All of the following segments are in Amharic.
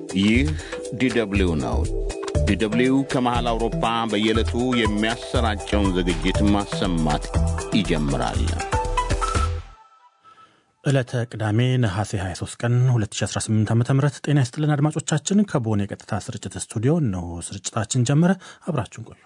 ይህ ዲደብሊው ነው። ዲደብሊው ከመሃል አውሮፓ በየዕለቱ የሚያሰራጨውን ዝግጅት ማሰማት ይጀምራል። ዕለተ ቅዳሜ ነሐሴ 23 ቀን 2018 ዓ ም ጤና ይስጥልን አድማጮቻችን። ከቦን የቀጥታ ስርጭት ስቱዲዮ እነሆ ስርጭታችን ጀመረ። አብራችሁን ቆዩ።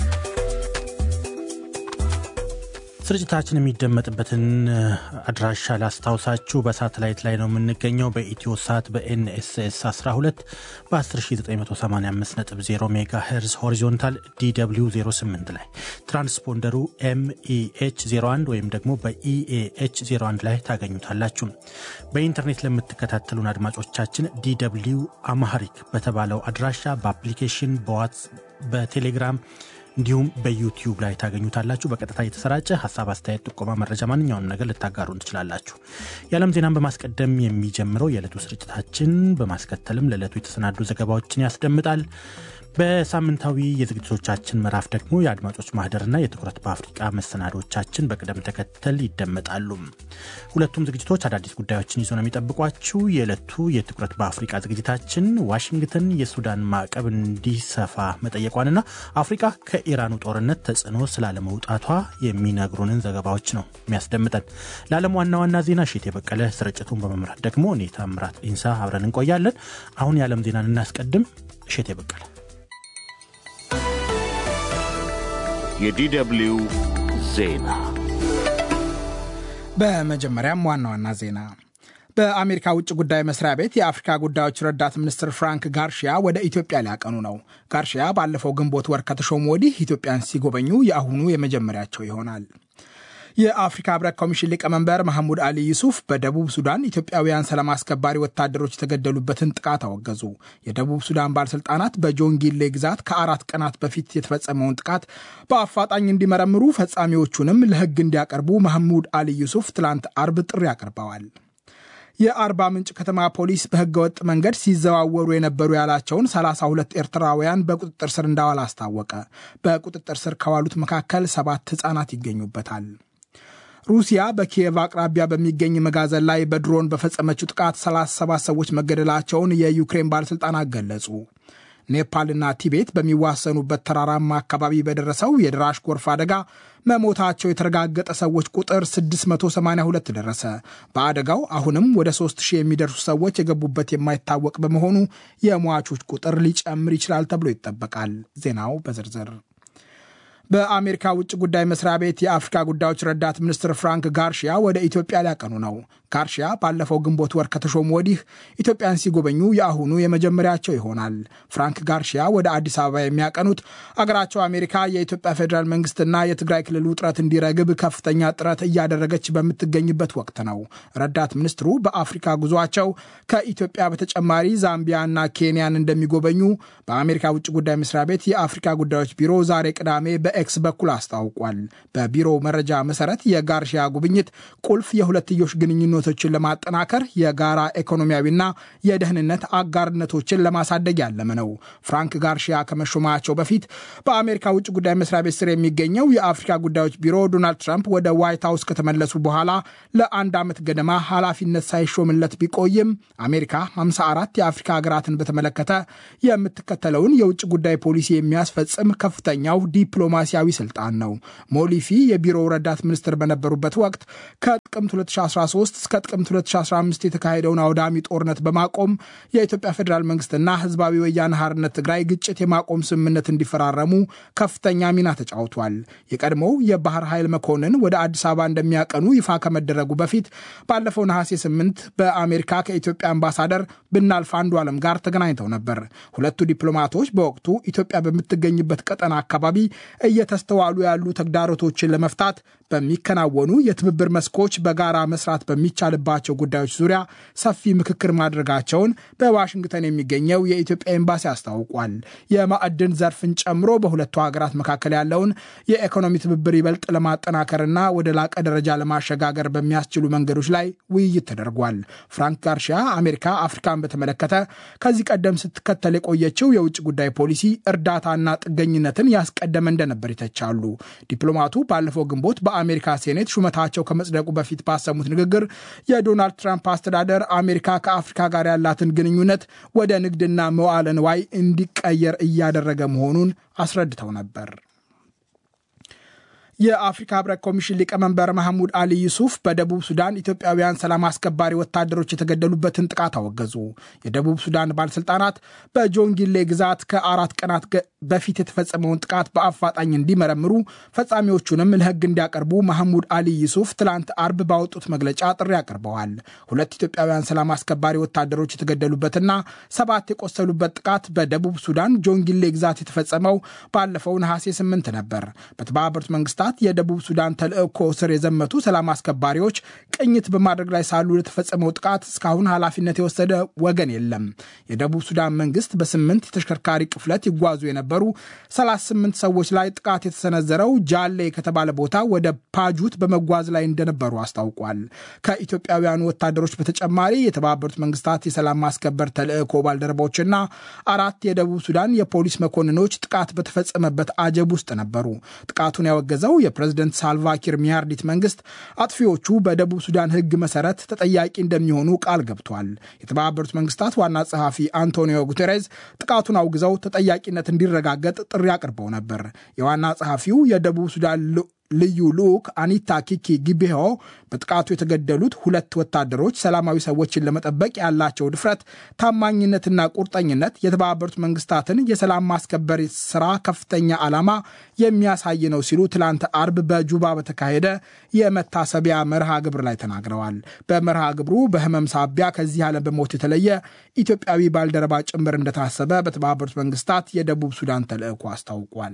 ስርጭታችን የሚደመጥበትን አድራሻ ላስታውሳችሁ። በሳተላይት ላይ ነው የምንገኘው። በኢትዮ ሳት በኤንኤስኤስ 12 በ10985.0 ሜጋ ሄርዝ ሆሪዞንታል ዲw 08 ላይ ትራንስፖንደሩ ኤምኢኤች 01 ወይም ደግሞ በኢኤኤች 01 ላይ ታገኙታላችሁ። በኢንተርኔት ለምትከታተሉን አድማጮቻችን ዲw አማሃሪክ በተባለው አድራሻ በአፕሊኬሽን በዋትስ በቴሌግራም እንዲሁም በዩቲዩብ ላይ ታገኙታላችሁ። በቀጥታ የተሰራጨ ሀሳብ፣ አስተያየት፣ ጥቆማ፣ መረጃ ማንኛውንም ነገር ልታጋሩን ትችላላችሁ። የዓለም ዜናን በማስቀደም የሚጀምረው የዕለቱ ስርጭታችን በማስከተልም ለዕለቱ የተሰናዱ ዘገባዎችን ያስደምጣል። በሳምንታዊ የዝግጅቶቻችን ምዕራፍ ደግሞ የአድማጮች ማህደርና የትኩረት በአፍሪቃ መሰናዶቻችን በቅደም ተከተል ይደመጣሉ። ሁለቱም ዝግጅቶች አዳዲስ ጉዳዮችን ይዞ ነው የሚጠብቋችሁ። የዕለቱ የትኩረት በአፍሪቃ ዝግጅታችን ዋሽንግተን የሱዳን ማዕቀብ እንዲሰፋ መጠየቋንና አፍሪቃ ከኢራኑ ጦርነት ተጽዕኖ ስላለመውጣቷ የሚነግሩንን ዘገባዎች ነው የሚያስደምጠን። ለዓለም ዋና ዋና ዜና ሺት የበቀለ ስርጭቱን በመምራት ደግሞ እኔ ታምራት ኢንሳ አብረን እንቆያለን። አሁን የዓለም ዜናን እናስቀድም። እሸት የበቀለ የዲደብሊው ዜና በመጀመሪያም ዋና ዋና ዜና በአሜሪካ ውጭ ጉዳይ መስሪያ ቤት የአፍሪካ ጉዳዮች ረዳት ሚኒስትር ፍራንክ ጋርሺያ ወደ ኢትዮጵያ ሊያቀኑ ነው። ጋርሺያ ባለፈው ግንቦት ወር ከተሾሙ ወዲህ ኢትዮጵያን ሲጎበኙ የአሁኑ የመጀመሪያቸው ይሆናል። የአፍሪካ ህብረት ኮሚሽን ሊቀመንበር መሐሙድ አሊ ዩሱፍ በደቡብ ሱዳን ኢትዮጵያውያን ሰላም አስከባሪ ወታደሮች የተገደሉበትን ጥቃት አወገዙ። የደቡብ ሱዳን ባለሥልጣናት በጆንጊሌ ግዛት ከአራት ቀናት በፊት የተፈጸመውን ጥቃት በአፋጣኝ እንዲመረምሩ፣ ፈጻሚዎቹንም ለህግ እንዲያቀርቡ መሐሙድ አሊ ዩሱፍ ትላንት አርብ ጥሪ አቅርበዋል። የአርባ ምንጭ ከተማ ፖሊስ በህገወጥ መንገድ ሲዘዋወሩ የነበሩ ያላቸውን 32 ኤርትራውያን በቁጥጥር ስር እንዳዋል አስታወቀ። በቁጥጥር ስር ከዋሉት መካከል ሰባት ህጻናት ይገኙበታል። ሩሲያ በኪየቭ አቅራቢያ በሚገኝ መጋዘን ላይ በድሮን በፈጸመችው ጥቃት 37 ሰዎች መገደላቸውን የዩክሬን ባለሥልጣናት ገለጹ። ኔፓልና ቲቤት በሚዋሰኑበት ተራራማ አካባቢ በደረሰው የድራሽ ጎርፍ አደጋ መሞታቸው የተረጋገጠ ሰዎች ቁጥር 682 ደረሰ። በአደጋው አሁንም ወደ 3000 የሚደርሱ ሰዎች የገቡበት የማይታወቅ በመሆኑ የሟቾች ቁጥር ሊጨምር ይችላል ተብሎ ይጠበቃል። ዜናው በዝርዝር በአሜሪካ ውጭ ጉዳይ መስሪያ ቤት የአፍሪካ ጉዳዮች ረዳት ሚኒስትር ፍራንክ ጋርሺያ ወደ ኢትዮጵያ ሊያቀኑ ነው። ጋርሺያ ባለፈው ግንቦት ወር ከተሾሙ ወዲህ ኢትዮጵያን ሲጎበኙ የአሁኑ የመጀመሪያቸው ይሆናል። ፍራንክ ጋርሺያ ወደ አዲስ አበባ የሚያቀኑት አገራቸው አሜሪካ የኢትዮጵያ ፌዴራል መንግስትና የትግራይ ክልል ውጥረት እንዲረግብ ከፍተኛ ጥረት እያደረገች በምትገኝበት ወቅት ነው። ረዳት ሚኒስትሩ በአፍሪካ ጉዟቸው ከኢትዮጵያ በተጨማሪ ዛምቢያና ኬንያን እንደሚጎበኙ በአሜሪካ ውጭ ጉዳይ መስሪያ ቤት የአፍሪካ ጉዳዮች ቢሮ ዛሬ ቅዳሜ በኤክስ በኩል አስታውቋል። በቢሮው መረጃ መሰረት የጋርሺያ ጉብኝት ቁልፍ የሁለትዮሽ ግንኙነቶችን ለማጠናከር የጋራ ኢኮኖሚያዊና የደህንነት አጋርነቶችን ለማሳደግ ያለመ ነው። ፍራንክ ጋርሺያ ከመሾማቸው በፊት በአሜሪካ ውጭ ጉዳይ መስሪያ ቤት ስር የሚገኘው የአፍሪካ ጉዳዮች ቢሮ ዶናልድ ትራምፕ ወደ ዋይት ሀውስ ከተመለሱ በኋላ ለአንድ ዓመት ገደማ ኃላፊነት ሳይሾምለት ቢቆይም አሜሪካ 54 የአፍሪካ ሀገራትን በተመለከተ የምትከተለውን የውጭ ጉዳይ ፖሊሲ የሚያስፈጽም ከፍተኛው ዲፕሎማሲያዊ ስልጣን ነው። ሞሊፊ የቢሮው ረዳት ሚኒስትር በነበሩበት ወቅት ከጥቅምት 2013 እስከ ጥቅምት 2015 የተካሄደውን አውዳሚ ጦርነት በማቆም የኢትዮጵያ ፌዴራል መንግስትና ህዝባዊ ወያነ ሓርነት ትግራይ ግጭት የማቆም ስምምነት እንዲፈራረሙ ከፍተኛ ሚና ተጫውቷል። የቀድሞው የባህር ኃይል መኮንን ወደ አዲስ አበባ እንደሚያቀኑ ይፋ ከመደረጉ በፊት ባለፈው ነሐሴ 8 በአሜሪካ ከኢትዮጵያ አምባሳደር ብናልፍ አንዱ ዓለም ጋር ተገናኝተው ነበር። ሁለቱ ዲፕሎማቶች በወቅቱ ኢትዮጵያ በምትገኝበት ቀጠና አካባቢ እየተስተዋሉ ያሉ ተግዳሮቶችን ለመፍታት በሚከናወኑ የትብብር መስኮች በጋራ መስራት በሚቻልባቸው ጉዳዮች ዙሪያ ሰፊ ምክክር ማድረጋቸውን በዋሽንግተን የሚገኘው የኢትዮጵያ ኤምባሲ አስታውቋል። የማዕድን ዘርፍን ጨምሮ በሁለቱ ሀገራት መካከል ያለውን የኢኮኖሚ ትብብር ይበልጥ ለማጠናከርና ወደ ላቀ ደረጃ ለማሸጋገር በሚያስችሉ መንገዶች ላይ ውይይት ተደርጓል። ፍራንክ ጋርሺያ አሜሪካ አፍሪካን በተመለከተ ከዚህ ቀደም ስትከተል የቆየችው የውጭ ጉዳይ ፖሊሲ እርዳታና ጥገኝነትን ያስቀደመ እንደነበር ይተቻሉ። ዲፕሎማቱ ባለፈው ግንቦት በአሜሪካ ሴኔት ሹመታቸው ከመጽደቁ በፊት ፊት ባሰሙት ንግግር የዶናልድ ትራምፕ አስተዳደር አሜሪካ ከአፍሪካ ጋር ያላትን ግንኙነት ወደ ንግድና መዋዕለ ንዋይ እንዲቀየር እያደረገ መሆኑን አስረድተው ነበር። የአፍሪካ ህብረት ኮሚሽን ሊቀመንበር መሐሙድ አሊ ዩሱፍ በደቡብ ሱዳን ኢትዮጵያውያን ሰላም አስከባሪ ወታደሮች የተገደሉበትን ጥቃት አወገዙ። የደቡብ ሱዳን ባለሥልጣናት በጆንጊሌ ግዛት ከአራት ቀናት በፊት የተፈጸመውን ጥቃት በአፋጣኝ እንዲመረምሩ ፈጻሚዎቹንም ለህግ እንዲያቀርቡ መሐሙድ አሊ ዩሱፍ ትላንት አርብ ባወጡት መግለጫ ጥሪ አቅርበዋል። ሁለት ኢትዮጵያውያን ሰላም አስከባሪ ወታደሮች የተገደሉበትና ሰባት የቆሰሉበት ጥቃት በደቡብ ሱዳን ጆንጊሌ ግዛት የተፈጸመው ባለፈው ነሐሴ ስምንት ነበር። በተባበሩት መንግስታት የደቡብ ሱዳን ተልእኮ ስር የዘመቱ ሰላም አስከባሪዎች ቅኝት በማድረግ ላይ ሳሉ ለተፈጸመው ጥቃት እስካሁን ኃላፊነት የወሰደ ወገን የለም። የደቡብ ሱዳን መንግስት በስምንት የተሽከርካሪ ቅፍለት ይጓዙ የነበሩ 38 ሰዎች ላይ ጥቃት የተሰነዘረው ጃሌ ከተባለ ቦታ ወደ ፓጁት በመጓዝ ላይ እንደነበሩ አስታውቋል። ከኢትዮጵያውያኑ ወታደሮች በተጨማሪ የተባበሩት መንግስታት የሰላም ማስከበር ተልእኮ ባልደረቦችና አራት የደቡብ ሱዳን የፖሊስ መኮንኖች ጥቃት በተፈጸመበት አጀብ ውስጥ ነበሩ። ጥቃቱን ያወገዘው የፕሬዝደንት ሳልቫኪር ሚያርዲት መንግስት አጥፊዎቹ በደቡብ ሱዳን ሕግ መሰረት ተጠያቂ እንደሚሆኑ ቃል ገብቷል። የተባበሩት መንግስታት ዋና ጸሐፊ አንቶኒዮ ጉቴሬዝ ጥቃቱን አውግዘው ተጠያቂነት እንዲረጋገጥ ጥሪ አቅርበው ነበር። የዋና ጸሐፊው የደቡብ ሱዳን ልዩ ልዑክ አኒታ ኪኪ ጊቤሆ በጥቃቱ የተገደሉት ሁለት ወታደሮች ሰላማዊ ሰዎችን ለመጠበቅ ያላቸው ድፍረት፣ ታማኝነትና ቁርጠኝነት የተባበሩት መንግስታትን የሰላም ማስከበር ስራ ከፍተኛ ዓላማ የሚያሳይ ነው ሲሉ ትላንት አርብ በጁባ በተካሄደ የመታሰቢያ መርሃ ግብር ላይ ተናግረዋል። በመርሃ ግብሩ በህመም ሳቢያ ከዚህ ዓለም በሞት የተለየ ኢትዮጵያዊ ባልደረባ ጭምር እንደታሰበ በተባበሩት መንግስታት የደቡብ ሱዳን ተልዕኮ አስታውቋል።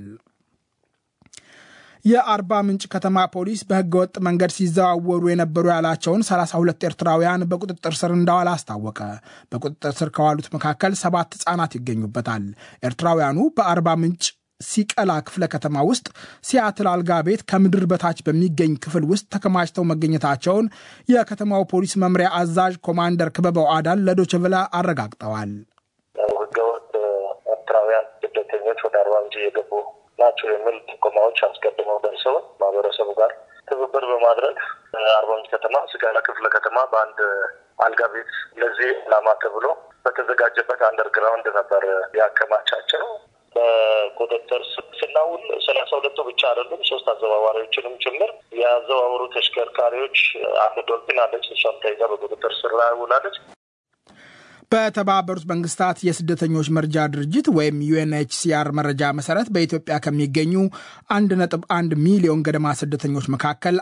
የአርባ ምንጭ ከተማ ፖሊስ በህገወጥ መንገድ ሲዘዋወሩ የነበሩ ያላቸውን 32 ኤርትራውያን በቁጥጥር ስር እንዳዋለ አስታወቀ። በቁጥጥር ስር ከዋሉት መካከል ሰባት ህጻናት ይገኙበታል። ኤርትራውያኑ በአርባ ምንጭ ሲቀላ ክፍለ ከተማ ውስጥ ሲያትል አልጋ ቤት ከምድር በታች በሚገኝ ክፍል ውስጥ ተከማችተው መገኘታቸውን የከተማው ፖሊስ መምሪያ አዛዥ ኮማንደር ክበበው አዳል ለዶችቭላ አረጋግጠዋል። ህገወጥ ኤርትራውያን ስደተኞች ወደ አርባ ምንጭ እየገቡ ናቸው የሚል ጥቆማዎች አስቀድመው ደርሰውን ማህበረሰቡ ጋር ትብብር በማድረግ አርባ ምንጭ ከተማ ስጋላ ክፍለ ከተማ በአንድ አልጋ ቤት ለዚህ ዓላማ ተብሎ በተዘጋጀበት አንደርግራውንድ ነበር ያከማቻቸው። በቁጥጥር ስናውል ሰላሳ ሁለቱ ብቻ አይደሉም፣ ሶስት አዘዋዋሪዎችንም ጭምር የአዘዋወሩ ተሽከርካሪዎች አንድ ዶልፊን አለች። እሷም ተይዛ በቁጥጥር ስር ላይ ውላለች። በተባበሩት መንግስታት የስደተኞች መርጃ ድርጅት ወይም ዩኤንኤችሲአር መረጃ መሰረት በኢትዮጵያ ከሚገኙ 1.1 ሚሊዮን ገደማ ስደተኞች መካከል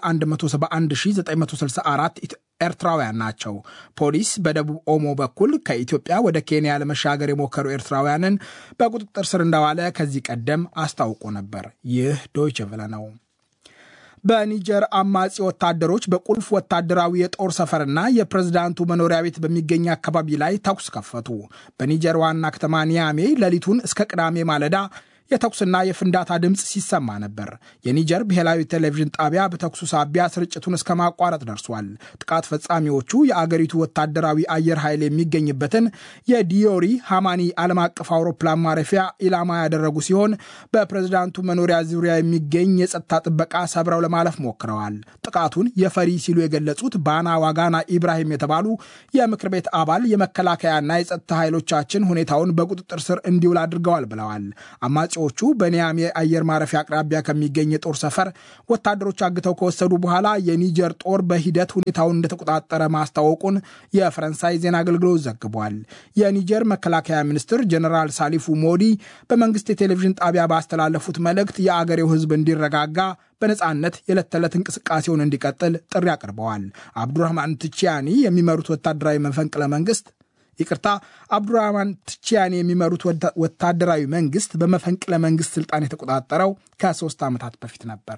171964 ኤርትራውያን ናቸው። ፖሊስ በደቡብ ኦሞ በኩል ከኢትዮጵያ ወደ ኬንያ ለመሻገር የሞከሩ ኤርትራውያንን በቁጥጥር ስር እንዳዋለ ከዚህ ቀደም አስታውቆ ነበር። ይህ ዶይቸ ቨለ ነው። በኒጀር አማጺ ወታደሮች በቁልፍ ወታደራዊ የጦር ሰፈርና የፕሬዝዳንቱ መኖሪያ ቤት በሚገኝ አካባቢ ላይ ተኩስ ከፈቱ። በኒጀር ዋና ከተማ ኒያሜ ሌሊቱን እስከ ቅዳሜ ማለዳ የተኩስና የፍንዳታ ድምፅ ሲሰማ ነበር። የኒጀር ብሔራዊ ቴሌቪዥን ጣቢያ በተኩሱ ሳቢያ ስርጭቱን እስከ ማቋረጥ ደርሷል። ጥቃት ፈጻሚዎቹ የአገሪቱ ወታደራዊ አየር ኃይል የሚገኝበትን የዲዮሪ ሃማኒ ዓለም አቀፍ አውሮፕላን ማረፊያ ኢላማ ያደረጉ ሲሆን በፕሬዝዳንቱ መኖሪያ ዙሪያ የሚገኝ የጸጥታ ጥበቃ ሰብረው ለማለፍ ሞክረዋል። ጥቃቱን የፈሪ ሲሉ የገለጹት ባና ዋጋና ኢብራሂም የተባሉ የምክር ቤት አባል የመከላከያና የጸጥታ ኃይሎቻችን ሁኔታውን በቁጥጥር ስር እንዲውል አድርገዋል ብለዋል። አማጺዎቹ በኒያሜ አየር ማረፊያ አቅራቢያ ከሚገኝ የጦር ሰፈር ወታደሮች አግተው ከወሰዱ በኋላ የኒጀር ጦር በሂደት ሁኔታውን እንደተቆጣጠረ ማስታወቁን የፈረንሳይ ዜና አገልግሎት ዘግቧል። የኒጀር መከላከያ ሚኒስትር ጀኔራል ሳሊፉ ሞዲ በመንግስት የቴሌቪዥን ጣቢያ ባስተላለፉት መልእክት የአገሬው ሕዝብ እንዲረጋጋ በነፃነት የዕለት ተዕለት እንቅስቃሴውን እንዲቀጥል ጥሪ አቅርበዋል። አብዱራህማን ትቺያኒ የሚመሩት ወታደራዊ መፈንቅለ መንግስት ይቅርታ አብዱራህማን ትቺያኒ የሚመሩት ወታደራዊ መንግስት በመፈንቅለ መንግስት ስልጣን የተቆጣጠረው ከሶስት ዓመታት በፊት ነበር።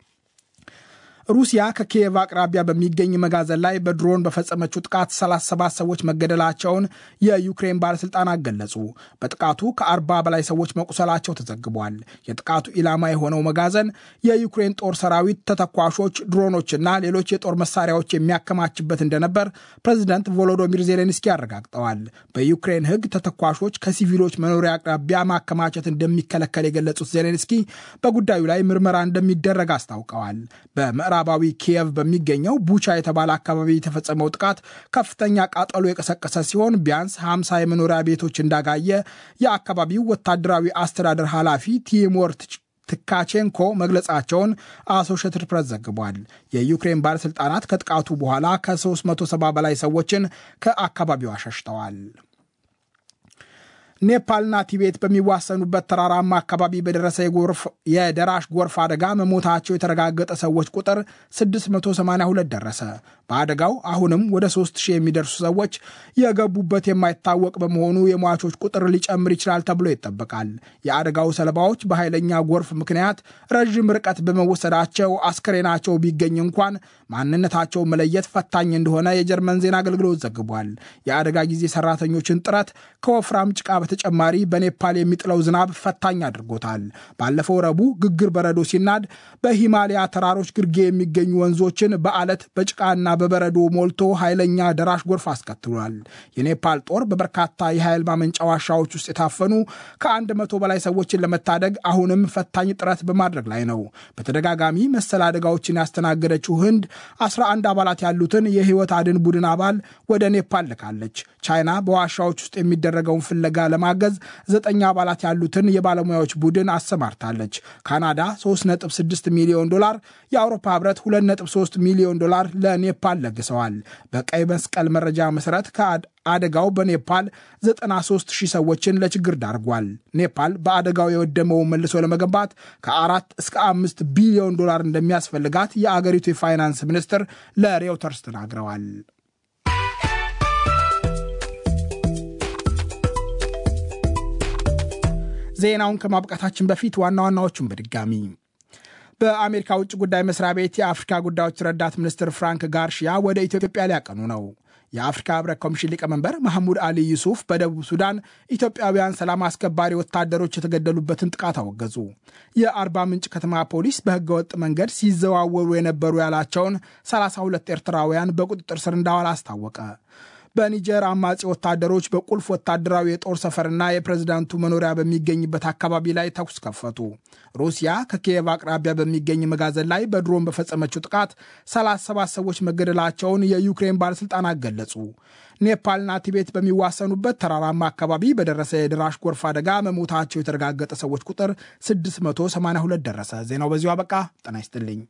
ሩሲያ ከኪየቭ አቅራቢያ በሚገኝ መጋዘን ላይ በድሮን በፈጸመችው ጥቃት 37 ሰዎች መገደላቸውን የዩክሬን ባለሥልጣናት ገለጹ። በጥቃቱ ከ40 በላይ ሰዎች መቁሰላቸው ተዘግቧል። የጥቃቱ ኢላማ የሆነው መጋዘን የዩክሬን ጦር ሰራዊት ተተኳሾች፣ ድሮኖችና ሌሎች የጦር መሳሪያዎች የሚያከማችበት እንደነበር ፕሬዚደንት ቮሎዶሚር ዜሌንስኪ አረጋግጠዋል። በዩክሬን ሕግ ተተኳሾች ከሲቪሎች መኖሪያ አቅራቢያ ማከማቸት እንደሚከለከል የገለጹት ዜሌንስኪ በጉዳዩ ላይ ምርመራ እንደሚደረግ አስታውቀዋል። በምዕራ በምዕራባዊ ኪየቭ በሚገኘው ቡቻ የተባለ አካባቢ የተፈጸመው ጥቃት ከፍተኛ ቃጠሎ የቀሰቀሰ ሲሆን ቢያንስ 50 የመኖሪያ ቤቶች እንዳጋየ የአካባቢው ወታደራዊ አስተዳደር ኃላፊ ቲሞር ትካቼንኮ መግለጻቸውን አሶሽትድ ፕሬስ ዘግቧል። የዩክሬን ባለሥልጣናት ከጥቃቱ በኋላ ከ370 በላይ ሰዎችን ከአካባቢው አሸሽተዋል። ኔፓልና ቲቤት በሚዋሰኑበት ተራራማ አካባቢ በደረሰ የደራሽ ጎርፍ አደጋ መሞታቸው የተረጋገጠ ሰዎች ቁጥር 682 ደረሰ። በአደጋው አሁንም ወደ 3000 የሚደርሱ ሰዎች የገቡበት የማይታወቅ በመሆኑ የሟቾች ቁጥር ሊጨምር ይችላል ተብሎ ይጠበቃል። የአደጋው ሰለባዎች በኃይለኛ ጎርፍ ምክንያት ረዥም ርቀት በመወሰዳቸው አስከሬናቸው ቢገኝ እንኳን ማንነታቸው መለየት ፈታኝ እንደሆነ የጀርመን ዜና አገልግሎት ዘግቧል። የአደጋ ጊዜ ሰራተኞችን ጥረት ከወፍራም ጭቃ በተጨማሪ በኔፓል የሚጥለው ዝናብ ፈታኝ አድርጎታል። ባለፈው ረቡዕ ግግር በረዶ ሲናድ በሂማሊያ ተራሮች ግርጌ የሚገኙ ወንዞችን በአለት በጭቃና በበረዶ ሞልቶ ኃይለኛ ደራሽ ጎርፍ አስከትሏል። የኔፓል ጦር በበርካታ የኃይል ማመንጫ ዋሻዎች ውስጥ የታፈኑ ከአንድ መቶ በላይ ሰዎችን ለመታደግ አሁንም ፈታኝ ጥረት በማድረግ ላይ ነው። በተደጋጋሚ መሰል አደጋዎችን ያስተናገደችው ህንድ 11 አባላት ያሉትን የህይወት አድን ቡድን አባል ወደ ኔፓል ልካለች። ቻይና በዋሻዎች ውስጥ የሚደረገውን ፍለጋ ለማገዝ ዘጠኝ አባላት ያሉትን የባለሙያዎች ቡድን አሰማርታለች። ካናዳ 3.6 ሚሊዮን ዶላር፣ የአውሮፓ ህብረት 2.3 ሚሊዮን ዶላር ለኔፓል ለግሰዋል። በቀይ መስቀል መረጃ መሰረት አደጋው በኔፓል 93 ሺህ ሰዎችን ለችግር ዳርጓል። ኔፓል በአደጋው የወደመውን መልሶ ለመገንባት ከአራት እስከ አምስት ቢሊዮን ዶላር እንደሚያስፈልጋት የአገሪቱ የፋይናንስ ሚኒስትር ለሬውተርስ ተናግረዋል። ዜናውን ከማብቃታችን በፊት ዋና ዋናዎቹን በድጋሚ በአሜሪካ ውጭ ጉዳይ መስሪያ ቤት የአፍሪካ ጉዳዮች ረዳት ሚኒስትር ፍራንክ ጋርሺያ ወደ ኢትዮጵያ ሊያቀኑ ነው። የአፍሪካ ህብረት ኮሚሽን ሊቀመንበር መሐሙድ አሊ ዩሱፍ በደቡብ ሱዳን ኢትዮጵያውያን ሰላም አስከባሪ ወታደሮች የተገደሉበትን ጥቃት አወገዙ። የአርባ ምንጭ ከተማ ፖሊስ በህገወጥ መንገድ ሲዘዋወሩ የነበሩ ያላቸውን 32 ኤርትራውያን በቁጥጥር ስር እንዳዋል አስታወቀ። በኒጀር አማጺ ወታደሮች በቁልፍ ወታደራዊ የጦር ሰፈርና የፕሬዝዳንቱ መኖሪያ በሚገኝበት አካባቢ ላይ ተኩስ ከፈቱ። ሩሲያ ከኪየቭ አቅራቢያ በሚገኝ መጋዘን ላይ በድሮን በፈጸመችው ጥቃት 37 ሰዎች መገደላቸውን የዩክሬን ባለሥልጣናት ገለጹ። ኔፓልና ቲቤት በሚዋሰኑበት ተራራማ አካባቢ በደረሰ የደራሽ ጎርፍ አደጋ መሞታቸው የተረጋገጠ ሰዎች ቁጥር 682 ደረሰ። ዜናው በዚሁ አበቃ። ጤና ይስጥልኝ።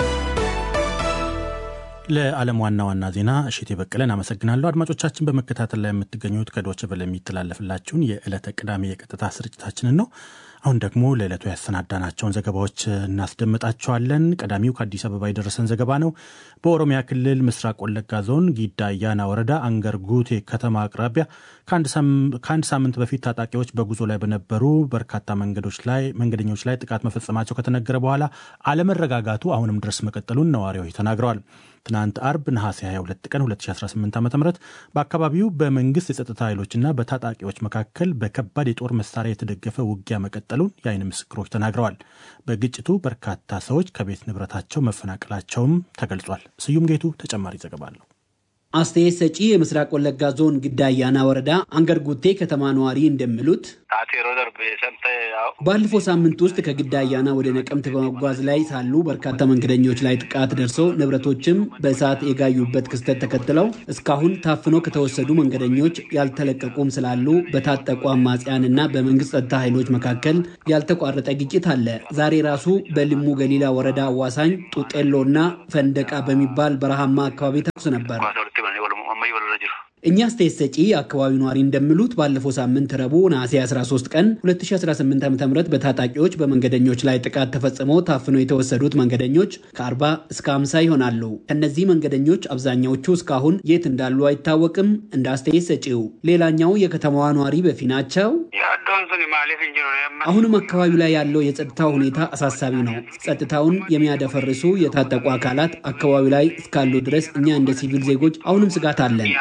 ለዓለም ዋና ዋና ዜና እሽቴ በቀለን አመሰግናለሁ። አድማጮቻችን በመከታተል ላይ የምትገኙት ከዶች በለ የሚተላለፍላችሁን የዕለተ ቅዳሜ የቀጥታ ስርጭታችንን ነው። አሁን ደግሞ ለዕለቱ ያሰናዳናቸውን ዘገባዎች እናስደምጣቸዋለን። ቀዳሚው ከአዲስ አበባ የደረሰን ዘገባ ነው። በኦሮሚያ ክልል ምስራቅ ወለጋ ዞን ጊዳ አያና ወረዳ አንገር ጉቴ ከተማ አቅራቢያ ከአንድ ሳምንት በፊት ታጣቂዎች በጉዞ ላይ በነበሩ በርካታ መንገዶች ላይ መንገደኞች ላይ ጥቃት መፈጸማቸው ከተነገረ በኋላ አለመረጋጋቱ አሁንም ድረስ መቀጠሉን ነዋሪዎች ተናግረዋል። ትናንት አርብ ነሐሴ 22 ቀን 2018 ዓ ም በአካባቢው በመንግስት የጸጥታ ኃይሎችና በታጣቂዎች መካከል በከባድ የጦር መሳሪያ የተደገፈ ውጊያ መቀጠሉን የአይን ምስክሮች ተናግረዋል። በግጭቱ በርካታ ሰዎች ከቤት ንብረታቸው መፈናቀላቸውም ተገልጿል። ስዩም ጌቱ ተጨማሪ ዘገባ አለው። አስተያየት ሰጪ የምስራቅ ወለጋ ዞን ግዳ አያና ወረዳ አንገር ጉቴ ከተማ ነዋሪ እንደሚሉት ባለፈው ሳምንት ውስጥ ከግዳ አያና ወደ ነቀምት በመጓዝ ላይ ሳሉ በርካታ መንገደኞች ላይ ጥቃት ደርሶ ንብረቶችም በእሳት የጋዩበት ክስተት ተከትለው እስካሁን ታፍኖ ከተወሰዱ መንገደኞች ያልተለቀቁም ስላሉ በታጠቁ አማጽያን እና በመንግስት ጸጥታ ኃይሎች መካከል ያልተቋረጠ ግጭት አለ። ዛሬ ራሱ በልሙ ገሊላ ወረዳ አዋሳኝ ጡጤሎ እና ፈንደቃ በሚባል በረሃማ አካባቢ ተኩስ ነበር። እኛ አስተያየት ሰጪ የአካባቢው ነዋሪ እንደሚሉት ባለፈው ሳምንት ረቡዕ ነሐሴ 13 ቀን 2018 ዓ ም በታጣቂዎች በመንገደኞች ላይ ጥቃት ተፈጽመው ታፍነው የተወሰዱት መንገደኞች ከ40 እስከ 50 ይሆናሉ። ከእነዚህ መንገደኞች አብዛኛዎቹ እስካሁን የት እንዳሉ አይታወቅም። እንደ አስተያየት ሰጪው ሌላኛው የከተማዋ ነዋሪ በፊናቸው አሁንም አካባቢው ላይ ያለው የጸጥታ ሁኔታ አሳሳቢ ነው። ጸጥታውን የሚያደፈርሱ የታጠቁ አካላት አካባቢው ላይ እስካሉ ድረስ እኛ እንደ ሲቪል ዜጎች አሁንም ስጋት አለን።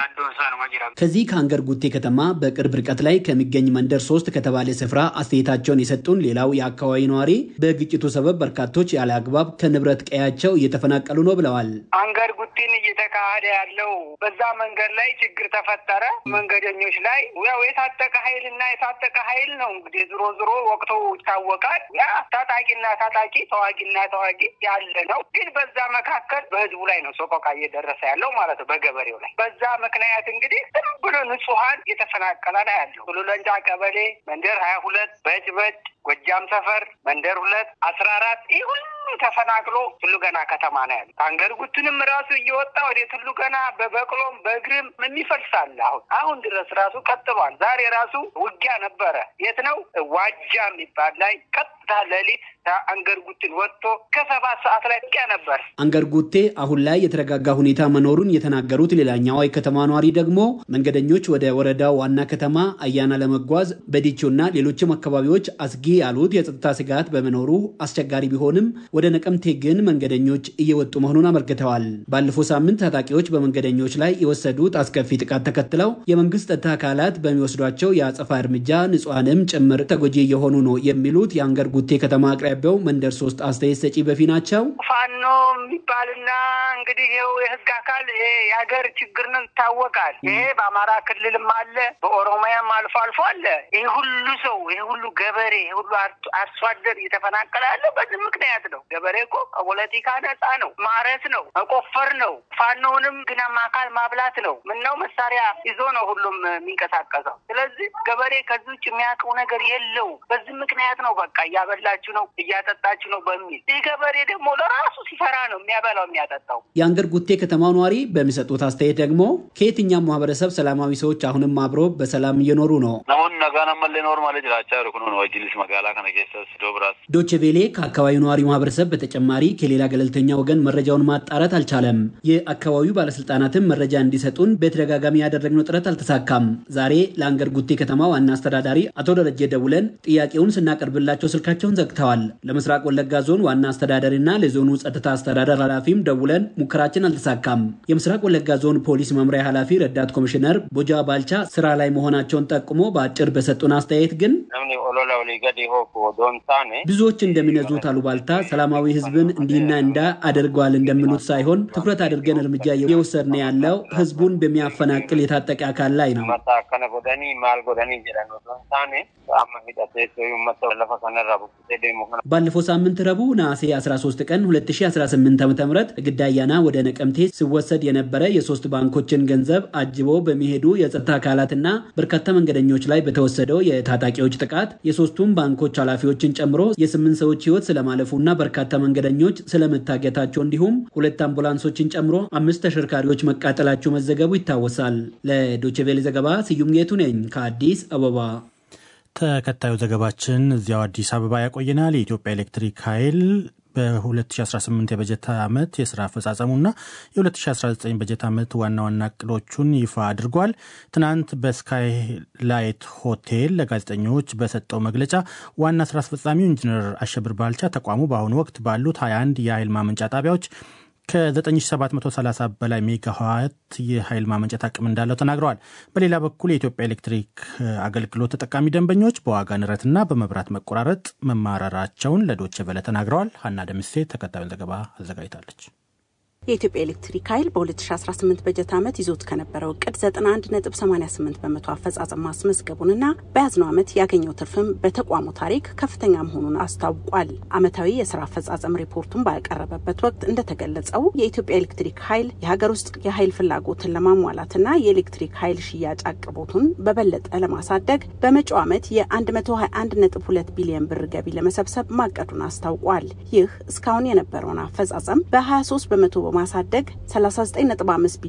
ከዚህ ከአንገር ጉቴ ከተማ በቅርብ ርቀት ላይ ከሚገኝ መንደር ሶስት ከተባለ ስፍራ አስተያየታቸውን የሰጡን ሌላው የአካባቢ ነዋሪ በግጭቱ ሰበብ በርካቶች ያለ አግባብ ከንብረት ቀያቸው እየተፈናቀሉ ነው ብለዋል። አንገር ጉቲን እየተካሄደ ያለው በዛ መንገድ ላይ ችግር ተፈጠረ። መንገደኞች ላይ ያው የታጠቀ ኃይል እና የታጠቀ ኃይል ነው እንግዲህ ዝሮ ዝሮ ወቅቱ ይታወቃል። ያ ታጣቂና ታጣቂ ተዋጊና ተዋጊ ያለ ነው። ግን በዛ መካከል በህዝቡ ላይ ነው ሰቆቃ እየደረሰ ያለው ማለት ነው፣ በገበሬው ላይ። በዛ ምክንያት እንግዲህ ዝም ብሎ ንጹሀን እየተፈናቀለ ነው ያለው። ቱሉለንጫ ቀበሌ መንደር ሀያ ሁለት በጭበጭ ጎጃም ሰፈር መንደር ሁለት አስራ አራት ይህ ሁሉ ተፈናቅሎ ቱሉ ገና ከተማ ነው ያለ። ከአንገር ጉትንም ራሱ እየወጣ ወደ ቱሉ ገና በበቅሎም በእግርም የሚፈልሳል። አሁን አሁን ድረስ ራሱ ቀጥሏል። ዛሬ ራሱ ውጊያ ነበረ። የት ነው? ዋጃ የሚባል ላይ ቀጥታ ሌሊት አንገር ጉትን ወጥቶ ከሰባት ሰዓት ላይ ውጊያ ነበር። አንገር ጉቴ አሁን ላይ የተረጋጋ ሁኔታ መኖሩን የተናገሩት ሌላኛዋ የከተማ ነዋሪ ደግሞ መንገደኞች ወደ ወረዳው ዋና ከተማ አያና ለመጓዝ በዲቾና ሌሎችም አካባቢዎች አስጊ ያሉት የጸጥታ ስጋት በመኖሩ አስቸጋሪ ቢሆንም ወደ ነቀምቴ ግን መንገደኞች እየወጡ መሆኑን አመልክተዋል። ባለፈው ሳምንት ታጣቂዎች በመንገደኞች ላይ የወሰዱት አስከፊ ጥቃት ተከትለው የመንግስት ጸጥታ አካላት በሚወስዷቸው የአጸፋ እርምጃ ንጹሐንም ጭምር ተጎጂ እየሆኑ ነው የሚሉት የአንገር ጉቴ ከተማ አቅራቢያው መንደር ሶስት አስተያየት ሰጪ በፊ ናቸው። ፋኖ የሚባልና እንግዲህ ይኸው የህግ አካል ይሄ የሀገር ችግር ነው ይታወቃል። ይሄ በአማራ ክልልም አለ፣ በኦሮሚያም አልፎ አልፎ አለ። ይሄ ሁሉ ሰው ይሄ ሁሉ ገበሬ ይሄ ሁሉ አርሶ አደር እየተፈናቀለ ያለ በዚህ ምክንያት ነው። ገበሬ እኮ ከፖለቲካ ነፃ ነው፣ ማረስ ነው፣ መቆፈር ነው። ፋኖውንም ግናማ አካል ማብላት ነው። ምነው መሳሪያ ይዞ ነው ሁሉም የሚንቀሳቀሰው። ስለዚህ ገበሬ ከዚህ ውጭ የሚያውቀው ነገር የለው። በዚህ ምክንያት ነው በቃ እያበላችሁ ነው እያጠጣችሁ ነው በሚል ይህ ገበሬ ደግሞ ለራሱ ሲፈራ ነው የሚያበላው የሚያጠጣው። የአንገር ጉቴ ከተማው ነዋሪ በሚሰጡት አስተያየት ደግሞ ከየትኛም ማህበረሰብ ሰላማዊ ሰዎች አሁንም አብሮ በሰላም እየኖሩ ነው። ናሁን ነጋነመሌ ኖር ማለት ጅራቻ ርኩኖ ነው ወጅሊስ መጋላ ከነ ኬሰስ ዶብራስ ዶቼ ቬሌ ከአካባቢው ነዋሪ ማህበረሰብ በተጨማሪ ከሌላ ገለልተኛ ወገን መረጃውን ማጣራት አልቻለም። የአካባቢው ባለስልጣናትም መረጃ እንዲሰጡን በተደጋጋሚ ያደረግነው ጥረት አልተሳካም። ዛሬ ለአንገር ጉቴ ከተማ ዋና አስተዳዳሪ አቶ ደረጀ ደውለን ጥያቄውን ስናቀርብላቸው ስልካቸውን ዘግተዋል። ለምስራቅ ወለጋ ዞን ዋና አስተዳዳሪና ለዞኑ ጸጥታ አስተዳደር ኃላፊም ደውለን ሙከራችን አልተሳካም። የምስራቅ ወለጋ ዞን ፖሊስ መምሪያ ኃላፊ ረዳት ኮሚሽነር ቦጃ ባልቻ ስራ ላይ መሆናቸውን ጠቁሞ በአጭር በሰጡን አስተያየት ግን ብዙዎች እንደሚነዙት አሉባልታ ሰላማዊ ህዝብን እንዲህና እንዳ አድርገዋል እንደሚሉት ሳይሆን ትኩረት አድርገን እርምጃ እየወሰድን ያለው ህዝቡን በሚያፈናቅል የታጠቀ አካል ላይ ነው። ባለፈው ሳምንት ረቡዕ ነሐሴ 13 ቀን 2018 ዓ ም ግዳያና ወደ ነቀምቴ ሲወሰድ የነበረ የሶስት ባንኮችን ገንዘብ አጅቦ በሚሄዱ የጸጥታ አካላትና በርካታ መንገደኞች ላይ በተወሰደው የታጣቂዎች ጥቃት የሶስቱም ባንኮች ኃላፊዎችን ጨምሮ የስምንት ሰዎች ህይወት ስለማለፉና በርካታ መንገደኞች ስለመታገታቸው እንዲሁም ሁለት አምቡላንሶችን ጨምሮ አምስት ተሽከርካሪዎች መቃጠላቸው መዘገቡ ይታወሳል። ለዶችቬሌ ዘገባ ስዩም ጌቱ ነኝ ከአዲስ አበባ። ተከታዩ ዘገባችን እዚያው አዲስ አበባ ያቆየናል። የኢትዮጵያ ኤሌክትሪክ ኃይል በ2018 የበጀት ዓመት የስራ አፈጻጸሙና የ2019 በጀት ዓመት ዋና ዋና እቅዶቹን ይፋ አድርጓል። ትናንት በስካይ ላይት ሆቴል ለጋዜጠኞች በሰጠው መግለጫ ዋና ስራ አስፈጻሚው ኢንጂነር አሸብር ባልቻ ተቋሙ በአሁኑ ወቅት ባሉት 21 የኃይል ማመንጫ ጣቢያዎች ከ9730 በላይ ሜጋዋት የኃይል ማመንጨት አቅም እንዳለው ተናግረዋል። በሌላ በኩል የኢትዮጵያ ኤሌክትሪክ አገልግሎት ተጠቃሚ ደንበኞች በዋጋ ንረትና በመብራት መቆራረጥ መማረራቸውን ለዶቼ ቬለ ተናግረዋል። ሀና ደምሴ ተከታዩን ዘገባ አዘጋጅታለች። የኢትዮጵያ ኤሌክትሪክ ኃይል በ2018 በጀት ዓመት ይዞት ከነበረው እቅድ 91.88 በመቶ አፈጻጸም ማስመዝገቡንና በያዝነው ዓመት ያገኘው ትርፍም በተቋሙ ታሪክ ከፍተኛ መሆኑን አስታውቋል። ዓመታዊ የስራ አፈጻጸም ሪፖርቱን ባቀረበበት ወቅት እንደተገለጸው የኢትዮጵያ ኤሌክትሪክ ኃይል የሀገር ውስጥ የኃይል ፍላጎትን ለማሟላትና የኤሌክትሪክ ኃይል ሽያጭ አቅርቦቱን በበለጠ ለማሳደግ በመጪው ዓመት የ121.2 ቢሊዮን ብር ገቢ ለመሰብሰብ ማቀዱን አስታውቋል። ይህ እስካሁን የነበረውን አፈጻጸም በ23 በመቶ በማሳደግ 39.5